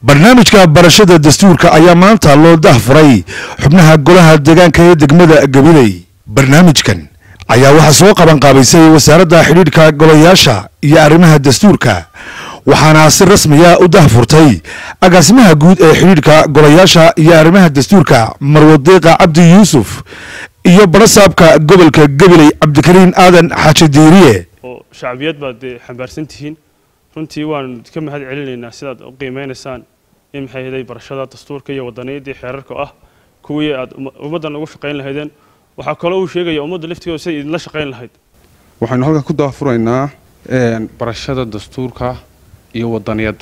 barnaamijka barashada dastuurka ayaa maanta loo dahfuray xubnaha golaha deegaanka ee degmada gabiley barnaamijkan ayaa waxaa soo qaban qaabaysay wasaaradda xidhiidhka golayaasha iyo arrimaha dastuurka waxaana si rasmiya u dahfurtay agaasimaha guud ee xidhiidhka golayaasha iyo arrimaha dastuurka marwadeeqa cabdi yuusuf iyo barasaabka gobolka gabiley cabdikariin aadan xaaji diiriye oo shacbiyad baad dee xambaarsan tihiin runtii waan ka mahad celinaynaa sidaad u qiimeynaysaan in maxay ahaday barashada dastuurka iyo wadaniyadii xeerarka ah kuwii aad ummaddan ugu shaqayn lahaydeen waxaa kaloo uu sheegaya ummadda laftigeeda siday idinla shaqayn lahayd waxaynu halkan ku daafuraynaa barashada dastuurka iyo wadaniyadda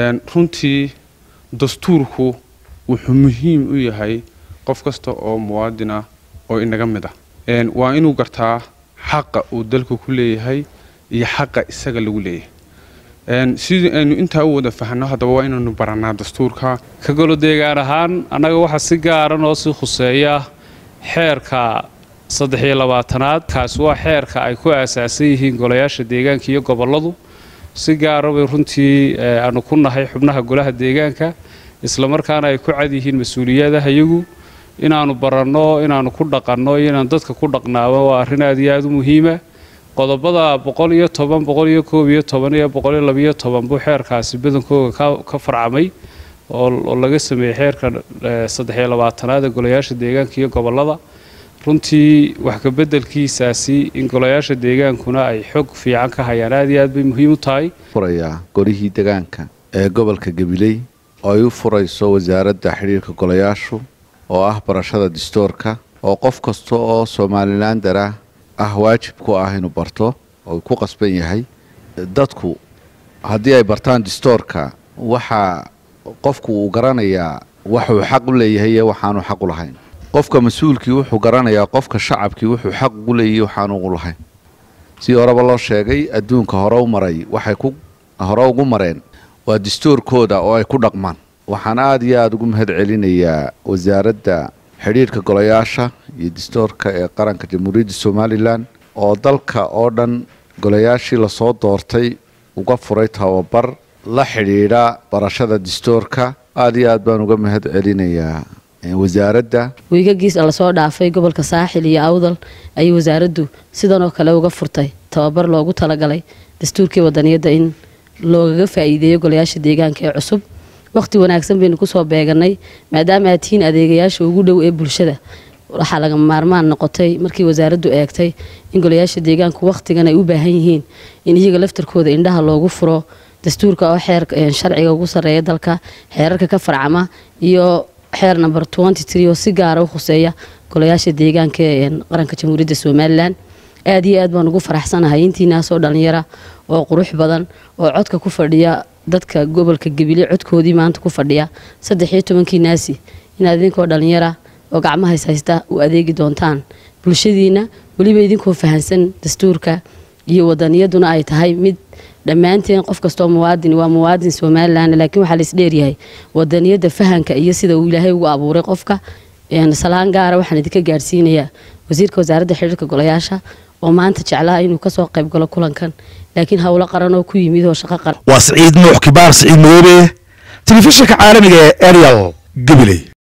runtii dastuurku wuxuu muhiim u yahay qof kasta oo muwaadin ah oo inaga mid ah waa inuu gartaa xaqa uu dalka ku leeyahay iyo xaqa isaga lagu leeyahay sidii aynu intaa u wada fahno haddaba waa inaynu baranaa dastuurka ka golo deegaan ahaan annaga waxaa si gaara noo sii khuseeya xeerka saddex iyo labaatanaad kaasi waa xeerka ay ku aasaasan yihiin golayaasha deegaanka iyo gobolladu si gaara bay runtii aanu ku nahay xubnaha golaha deegaanka islamarkaana ay ku cad yihiin mas-uuliyadaha iyagu inaannu baranno inaannu ku dhaqanno iyo inaan dadka ku dhaqnaaba waa arrin aad iyo aad u muhiima qodobada boqol iyo toban boqol iyo koob iyo toban iyo boqol iyo labiyo toban buu xeerkaasi badankooga ka farcamay oo laga sameeyey xeerka saddex iyo labaatanaad ee golayaasha deegaanka iyo gobollada runtii wax ka beddelkiisaasi in golayaasha deegaankuna ay xog fiican ka hayaan aad iyo aad bay muhiim u tahay furayaa golihii deegaanka ee gobolka gabiley oo ay u furayso wasaaradda xidhiirka golayaashu oo ah barashada dastuurka oo qof kasta oo somalilandara ah waajib ku ah inuu barto oo ku qasban yahay dadku haddii ay bartaan dastuurka waxaa qofku uu garanayaa waxuu xaq u leeyahay iyo waxaanu xaq u lahayn qofka mas-uulkii wuxuu garanayaa qofka shacabkii wuxuu xaq ugu leeyahay waxaanu ugu lahayn si horeba loo sheegay adduunka hore u maray waxay ku hore ugu mareen waa dastuurkooda oo ay ku dhaqmaan waxaan aada iyo aada ugu mahad celinayaa wasaaradda xidhiirhka golayaasha iyo dastuurka ee qaranka jamhuuriyadda somalilan oo dalka oo dhan golayaashii lasoo doortay uga furay tababar la xidhiidha barashada dastuurka aada iyo aad baan uga mahad celinayaa wasaaradda wiigagiis lasoo dhaafay gobolka saaxil iyo awdal ayay wasaaraddu sidanoo kale uga furtay tababar loogu talagalay dastuurkii wadaniyadda in loogaga faa'iideeyo golayaasha deegaanka ee cusub waqti wanaagsan baynu kusoo beeganay maadaama aad tihiin adeegayaasha ugu dhow ee bulshada waxaa laga maarmaan noqotay markii wasaaraddu eegtay in golayaasha deegaanku wakhtigan ay u baahan yihiin in iyaga laftarkooda indhaha loogu furo dastuurka oo xeer sharciga ugu sarreeya dalka xeerarka ka farcama iyo xeer number oo si gaara u khuseeya golayaasha deegaanka ee qaranka jamhuuriyadda somalilan aad iyo aad baan ugu faraxsanahay intiinaasoo dhallinyara oo qurux badan oo codka ku fadhiya dadka gobolka gebile codkoodii maanta ku fadhiya saddex iyo tobankii naasi inaad idinkoo dhallinyara oo gacmahays haysta u adeegi doontaan bulshadiina weliba idinkoo fahansan dastuurka iyo wadaniyaduna ay tahay mid dhammaanteen qof kastoo muwaadin waa muwaadin somalilan laakiin waxaa laisdheeryahay wadaniyadda fahanka iyo sida uu ilaahay ugu abuuray qofka salaan gaara waxaan idinka gaadhsiinayaa wasiirka wasaaradda xidhiirka golayaasha oo maanta jeclaa inuu kasoo qayb galo kulankan laakiin howlo qaran oo ku yimid oo shaqo qaran waa siciid nuux kibaar siciid madoobe telefishinka caalamiga ee arial gabiley